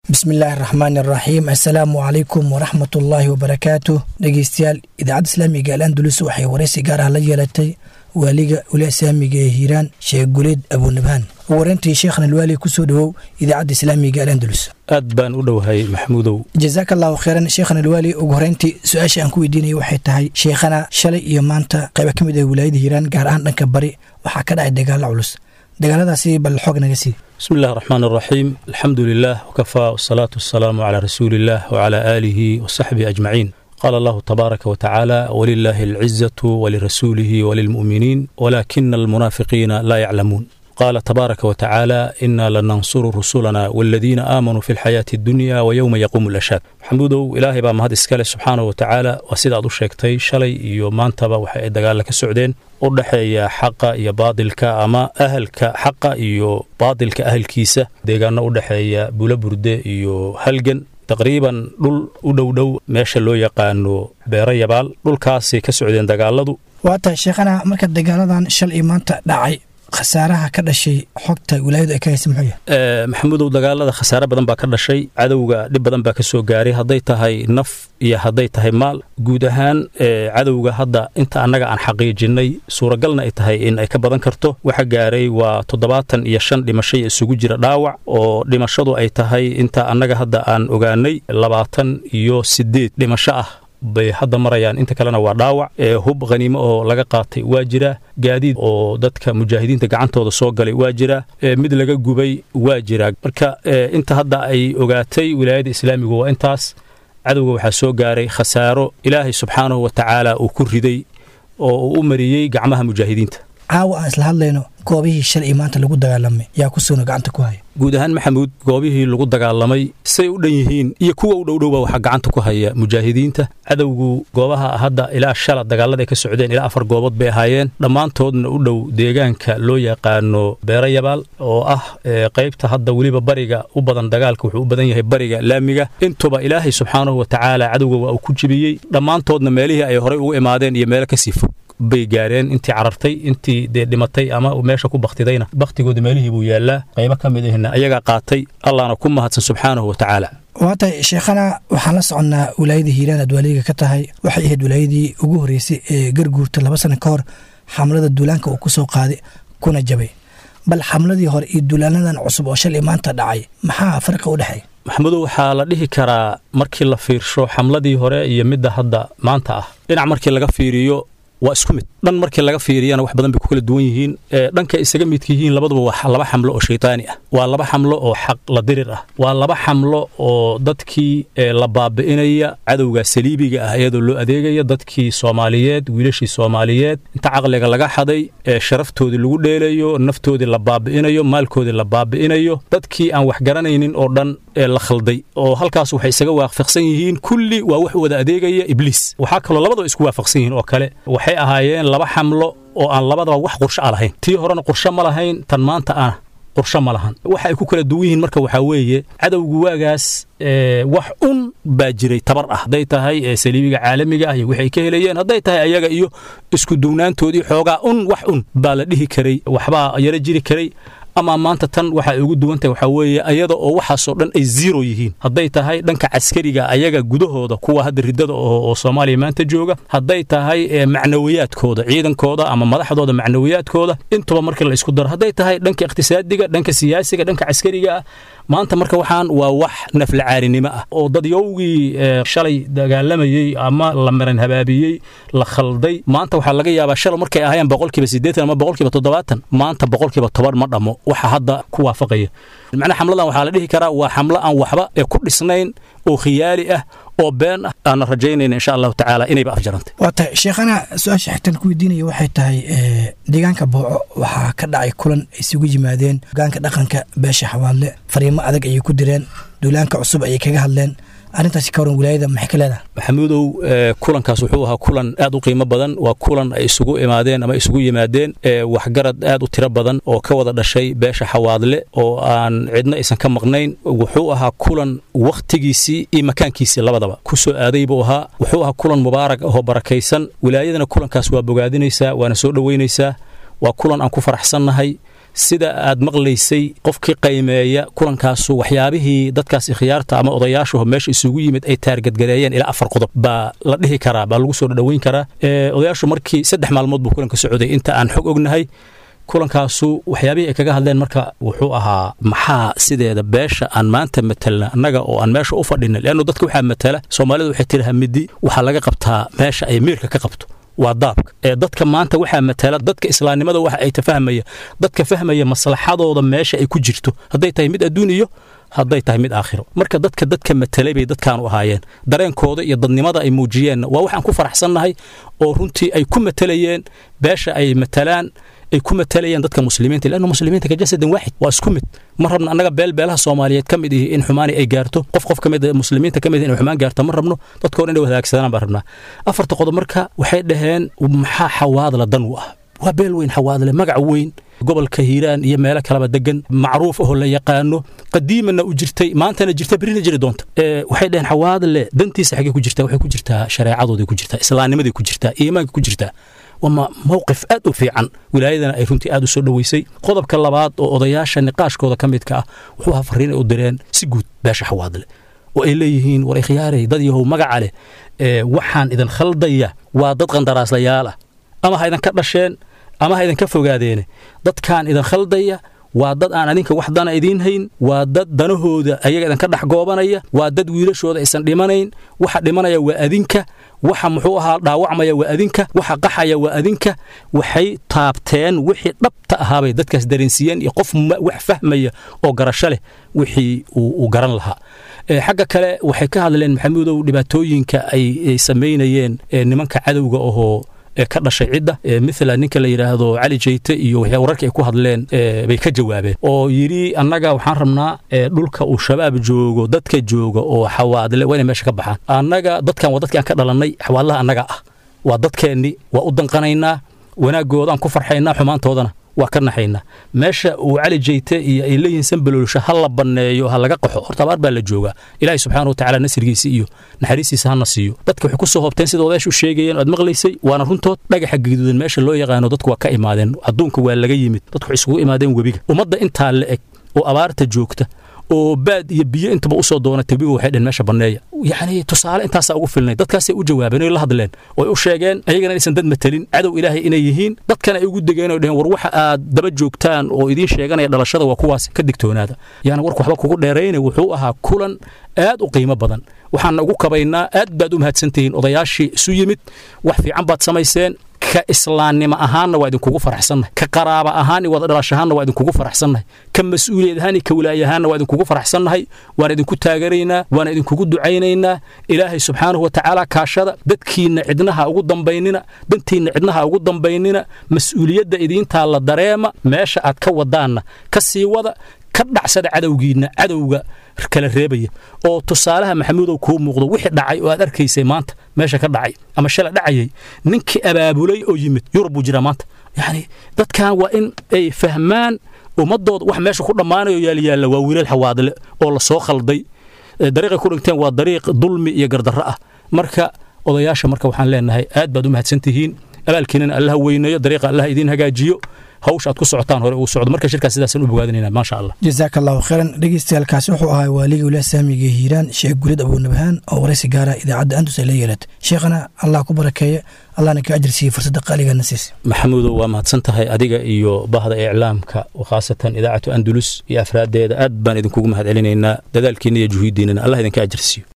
bismi illaahi araxmaan araxiim assalaamu calaykum waraxmat ullaahi wabarakaatu dhegeystayaal idaacadda islaamiga al andulus waxay waraysi gaar ah la yeelatay waaliga weli islaamiga ee hiiraan sheekh guleed abunabhaan ugu horeyntii sheekhan alwaali kusoo dhowow idaacadda islaamiga al andulus aad baan u dhowahay maxamuudow jazaaka allahu kheyran sheekhan alwaali ugu horeyntii su-aasha aan ku weydiinaya waxay tahay sheekhana shalay iyo maanta qayba ka mid ah wilaayada hiiraan gaar ahaan dhanka bari waxaa ka dhacay dagaalo culus dagaaladaasi bal xoog naga sii bismi illahi araxmaan araxiim alxamdu lilah wkafaa wasalaatu wasalaamu calaa rasuuli illah wcalaa aalihi wasaxbihi ajmaciin qaala allahu tabaaraka watacaala walilaahi alcizatu walirasuulihi walilmu'miniin walaakina almunaafiqiina laa yaclamuun qaala tabaaraka watacaala inaa lanansuru rusulana waladiina aamanuu fi lxayaati addunya wayowma yaquumu lashaad maxamuudow ilaahay baa mahad iskale subxaanahu watacaala waa sida aad u sheegtay shalay iyo maantaba waxa ay dagaalla ka socdeen u dhexeeya xaqa iyo baadilka ama ahalka xaqa iyo baadilka ahalkiisa deegaano u dhexeeya bulaburde iyo halgan taqriiban dhul u dhowdhow meesha loo yaqaano beero yabaal dhulkaasay ka socdeen dagaaladu waa tahay sheekhana marka dagaaladan shal iyo maanta dhacay khasaaraha ka dhashay xogta wilaayadu ay ka haysa muxuu yahay maxamuudow dagaalada khasaare badan baa ka dhashay cadowga dhib badan baa ka soo gaaray hadday tahay naf iyo hadday tahay maal guud ahaan cadowga hadda inta annaga aan xaqiijinnay suuragalna ay tahay in ay ka badan karto waxa gaaray waa toddobaatan iyo shan dhimashay isugu jira dhaawac oo dhimashadu ay tahay inta annaga hadda aan ogaanay labaatan iyo siddeed dhimasho ah bay hadda marayaan inta kalena waa dhaawac hub khaniimo oo laga qaatay waa jira gaadiid oo dadka mujaahidiinta gacantooda soo galay waa jira mid laga gubay waa jira marka inta hadda ay ogaatay wilaayada islaamigu waa intaas cadowga waxaa soo gaaray khasaaro ilaahay subxaanahu wa tacaala uu ku riday oo uu u mariyey gacmaha mujaahidiinta caawa aan isla hadlayno goobihii shalay iyo maanta lagu dagaalamay yaa ku suuna gacanta ku haya guud ahaan maxamuud goobihii lagu dagaalamay say u dhan yihiin iyo kuwa u dhowdhowba waxaa gacanta ku haya mujaahidiinta cadowgu goobaha hadda ilaa shala dagaalada ay ka socdeen ilaa afar goobood bay ahaayeen dhammaantoodna u dhow deegaanka loo yaqaano beero yabaal oo ah qaybta hadda weliba bariga u badan dagaalka wuxuu u badan yahay bariga laamiga intuba ilaahay subxaanahu wa tacaala cadowga waa uu ku jibiyey dhammaantoodna meelihii ay horay ugu imaadeen iyo meelo kasii fog bay gaareen intii carartay intii dee dhimatay ama meesha ku baktidayna baktigooda meelihii buu yaallaa qaybo ka mid ahna ayagaa qaatay allahna ku mahadsan subxaanahu wa tacaala waa tahay sheekhana waxaan la soconnaa wilaayada hiiraan aad waaliga ka tahay waxay ahayd wilaayadii ugu horreysay ee garguurta laba sana ka hor xamlada duulaanka uu ku soo qaaday kuna jabay bal xamladii hore iyo duulaanadan cusub oo shalay maanta dhacay maxaa farqa u dhexeeya maxamudow waxaa la dhihi karaa markii la fiirsho xamladii hore iyo midda hadda maanta ah dhinac markii laga fiiriyo waa isku mid dhan markii laga fiiriyana wax badan bay ku kala duwan yihiin dhanka isaga midka yihiin labaduba waa laba xamlo oo shaytaani ah waa laba xamlo oo xaq la dirir ah waa laba xamlo oo dadkii la baabi'inaya cadowga saliibiga ah iyadoo loo adeegaya dadkii soomaaliyeed wiilashii soomaaliyeed inta caqliga laga xaday sharaftoodii lagu dheelayo naftoodii la baabi'inayo maalkoodii la baabi'inayo dadkii aan wax garanaynin oo dhan la khalday oo halkaas waxay isaga waafaqsan yihiin kulli waa wax wada adeegaya ibliis waxaa kaloo labadaba isku waafaqsan yihiin oo kale waxay ahaayeen laba xamlo oo aan labadaba wax qursho a lahayn tii horena qursho ma lahayn tan maanta ana qursho ma lahan waxa ay ku kala duwan yihiin marka waxaa weeye cadowgu waagaas wax un baa jiray tabar ah hadday tahay saliibiga caalamiga ah iyo waxay ka helayeen hadday tahay ayaga iyo isku duwnaantoodii xoogaa un wax un baa la dhihi karay waxbaa yaro jiri karay ama maanta tan waxa ay ugu duwantahay waxaa weeye ayada oo waxaasoo dhan ay zero yihiin hadday tahay dhanka caskariga ayaga gudahooda kuwa hadda riddada oo soomaaliya maanta jooga hadday tahay macnawiyaadkooda ciidankooda ama madaxdooda macnawiyaadkooda intuba markii la isku daro hadday tahay dhanka iqhtisaadiga dhanka siyaasiga dhanka caskariga ah maanta marka waxaan waa wax naflacaarinimo ah oo dadyowgii shalay dagaalamayey ama la maran habaabiyey la khalday maanta waxaa laga yaabaa shalay markay ahaayeen boqolkiiba siddeetan ama boqolkiiba toddobaatan maanta boqolkiiba toban ma dhammo waxa hadda ku waafaqaya macnaha xamladan waxaa la dhihi karaa waa xamlo aan waxba ee ku dhisnayn oo khiyaali ah oo been ah aanna rajaynayna insha allahu tacaala inayba afjarantay waa tahay sheekhana su-aasha xigtan ku weydiinaya waxay tahay deegaanka booco waxaa ka dhacay kulan ay isugu yimaadeen hogaanka dhaqanka beesha xawaadle fariimo adag ayay ku direen duulaanka cusub ayay kaga hadleen arrintaasi ka waran wilaayada maxay ka leedahay maxamuudow kulankaas wuxuu ahaa kulan aad u qiimo badan waa kulan ay isugu imaadeen ama isugu yimaadeen waxgarad aad u tiro badan oo ka wada dhashay beesha xawaadle oo aan cidna aysan ka maqnayn wuxuu ahaa kulan wakhtigiisii iyo makaankiisii labadaba ku soo aaday buu ahaa wuxuu ahaa kulan mubaarag ahoo barakaysan wilaayadana kulankaas waa bogaadinaysaa waana soo dhoweynaysaa waa kulan aan ku faraxsannahay sida aad maqlaysay qofkii qaymeeya kulankaasu waxyaabihii dadkaasi khiyaarta ama odayaashuhu meesha isugu yimid ay taargadgareeyeen ilaa afar qodob baa la dhihi karaa baa lagu soo dhadhaweyn karaa odayaashu markii saddex maalmood buu kulanka socday inta aan xog ognahay kulankaasu waxyaabihii ay kaga hadleen marka wuxuu ahaa maxaa sideeda beesha aan maanta matelna annaga oo aan meesha u fadhina leannu dadka waxaa matala soomaalidu waxay tiri hamidi waxaa laga qabtaa meesha ay miirka ka qabto waa daabka ee dadka maanta waxaa matala dadka islaamnimada waxa ay tafahmaya dadka fahmaya maslaxadooda meesha ay ku jirto hadday tahay mid adduun iyo hadday tahay mid aakhiro marka dadka dadka matalay bay dadkaanu ahaayeen dareenkooda iyo dadnimada ay muujiyeenna waa waxaan ku faraxsannahay oo runtii ay ku matalayeen beesha ay matalaan ay ku matalayeen dadka muslimiinta lannu muslimiinta ka jasadan waaxid waa isku mid ma rabno annaga beelbeelaha soomaaliyeed ka mid ihi in xumaani ay gaarto qof qof ka mid muslimiinta ka mid inay xumaan gaarto ma rabno dadka hor inay wadaagsadaan baan rabnaa afarta qodob marka waxay dhaheen maxaa xawaadla dan u ah waa beel weyn xawaadle magac weyn gobolka hiiraan iyo meelo kaleba degan macruuf ahoo la yaqaano qadiimana u jirtay maantana jirta berina jiri doonta waxay dhaheen xawaadle dantiisa xaggee ku jirtaa waxay ku jirtaa shareecadooday ku jirtaa islaamnimaday ku jirtaa iimaanka ku jirtaa waa mowqif aad u fiican wilaayadana ay runtii aad u soo dhoweysay qodobka labaad oo odayaasha niqaashkooda ka midka ah wuxuu ahaa fariin ay u direen si guud beesha xawaadle oo ay leeyihiin war ikhyaarey dad yahow magaca leh waxaan idin khaldaya waa dad qandaraaslayaal ah ama ha idinka dhasheen ama ha idinka fogaadeene dadkaan idin khaldaya waa dad aan adinka wax dana idiin hayn waa dad danahooda ayaga idinka dhex goobanaya waa dad wiilashooda aysan dhimanayn waxa dhimanaya waa adinka waxa muxuu ahaa dhaawacmaya waa adinka waxa qaxaya waa adinka waxay taabteen wixii dhabta ahaabay dadkaas dareensiiyeen iyo qof wax fahmaya oo garasho leh wixii uu garan lahaa xagga kale waxay ka hadleen maxamuudow dhibaatooyinka ay samaynayeen nimanka cadowga ahoo ka dhashay cidda mila ninka la yidhaahdo cali jeyte iyo wararkii ay ku hadleen bay ka jawaabeen oo yidhi annaga waxaan rabnaa dhulka uu shabaab joogo dadka jooga oo xawaadle waa inay meesha ka baxaan annaga dadkan waa dadkii aan ka dhalannay xawaadlaha annaga ah waa dadkeennii waa u danqanaynaa wanaaggoodaan ku farxaynaa xumaantoodana waa ka naxaynaa meesha uu cali jeyte iyo ay leeyihiin sanbaloolsha ha la banneeyo ha laga qaxo horta abaar baa la joogaa ilaahay subxaana wa tacala nasrigiisa iyo naxariistiisa hana siiyo dadka waxay ku soo hoobteen sida odayaasha u sheegayeen aad maqlaysay waana runtood dhagaxa gaduudan meesha loo yaqaano dadku waa ka imaadeen adduunka waa laga yimid dadku waxay isugu imaadeen webiga ummadda intaa la eg oo abaarta joogta oo baad iyo biyo intaba usoo doonatay webiga waxay dheen meesha banneeya yacni tusaale intaasaa ugu filnay dadkaasay u jawaabeen oy la hadleen oy u sheegeen ayagana inaysan dad matelin cadow ilaahay inay yihiin dadkana ay ugu degeen oy dheheen war waxa aad daba joogtaan oo idiin sheeganaya dhalashada waa kuwaas ka digtoonaada yaana warku waxba kugu dheerayna wuxuu ahaa kulan aad u qiimo badan waxaana ugu kabaynaa aad baad u mahadsantihiin odayaashii isu yimid wax fiican baad samayseen ka islaamnimo ahaanna waa idinkugu faraxsannahay ka qaraaba ahaan iyo wada dhalashahaanna waa idinkugu faraxsannahay ka mas-uuliyad ahaan iyo ka wilaayahaanna waa idinkugu faraxsannahay waana idinku taagaraynaa waana idinkugu ducaynaynaa ilaahay subxaanahu wa tacaala kaashada dadkiinna cidnaha ugu dambaynina dantiinna cidnaha ugu dambaynina mas-uuliyadda idiintaa la dareema meesha aad ka wadaanna ka sii wada ka dhacsada cadowgiinna cadowga kala reebaya oo tusaalaha maxamuudow kuu muuqdo wixii dhacay oo aad arkaysay maanta meesha ka dhacay ama shala dhacayay ninkii abaabulay oo yimid yurub buu jiraa maanta yacni dadkan waa in ay fahmaan ummadooda wax meesha ku dhammaanayo yaalyaalla waa wiilal xawaadle oo la soo khalday dariiqay ku dhigteen waa dariiq dulmi iyo gardarro ah marka odayaasha marka waxaan leenahay aad baad u mahadsantihiin abaalkiinana allaha weyneeyo dariiqa allaha idiin hagaajiyo hawsha aad ku socotaan hore uu socdo marka shirkaas sidaasaan u bogaadinayna maasha allah jazaaka allahu khayran dhegeystayaalkaasi wuxuu ahaa waaligii wilaah saamiga hiiraan sheekh gulid abuunabahaan oo waraysi gaara idaacadda andus ay la yeelatay sheekhana allah ku barakeeye allahna ka ajir siiye fursadda qaaligana siisa maxamuudow waa mahadsan tahay adiga iyo bahda iclaamka khaasatan idaacatu andulus iyo afraaddeeda aad baan idinkugu mahad celinaynaa dadaalkiinna iyo juhuuddiinnana allah idinka ajir siiyo